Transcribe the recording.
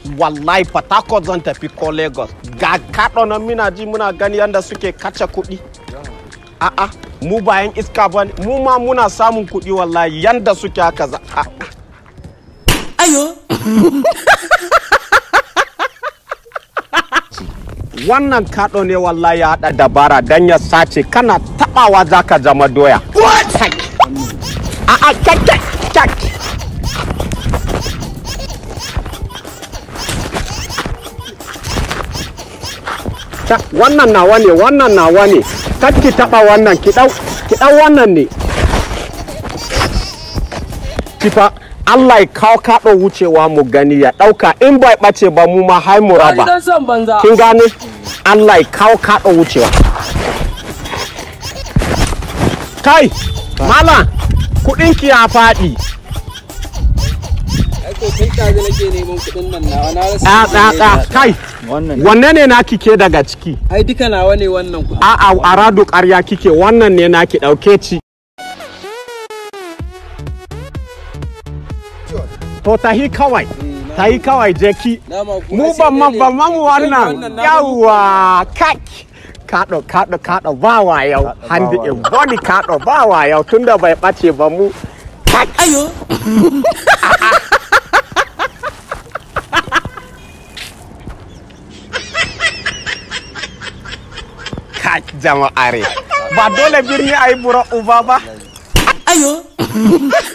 wallahi Port zan tafi ko Lagos ga kaɗo nan muna ji muna gani yadda suke kace kuɗi a'a mu bayan iska ba mu ma muna samun kuɗi wallahi yanda suke haka za ayo wannan kaɗo ne wallahi ya haɗa dabara don ya sace kana taɓawa za ka zama doya a'a kyak kyak kyak wannan nawa ne wannan nawa ne kar ki taɓa wannan ki ɗau ki ɗau wannan ne kifa Allah ya kawo kaɗo wucewa mu gani ya ɗauka in bai ɓace ba mu ma hai mu raba dan son banza kin gane Allah ya kawo kaɗo wucewa kai mala kuɗinki ya faɗi ai ko tun kaji nake neman kuɗin nan nawa na rasa ɗa ɗa ɗa kai wannan wanne ne na kike daga ciki ai duka nawa ne wannan kuɗi a'a a rado ƙarya kike wannan ne na ki ɗauke ci to tahi kawai tahi kawai je ki Dama ku mu ai sai ban ma dai ne. ban ma mu Kai wannan wannan na yawa kak kaɗo kaɗo kaɗo ba wa yau handi wa in body kaɗo ba wa yau tunda bai ɓace ba mu kak ayo kak jama'are ba dole birni ayi bura uba ba ayo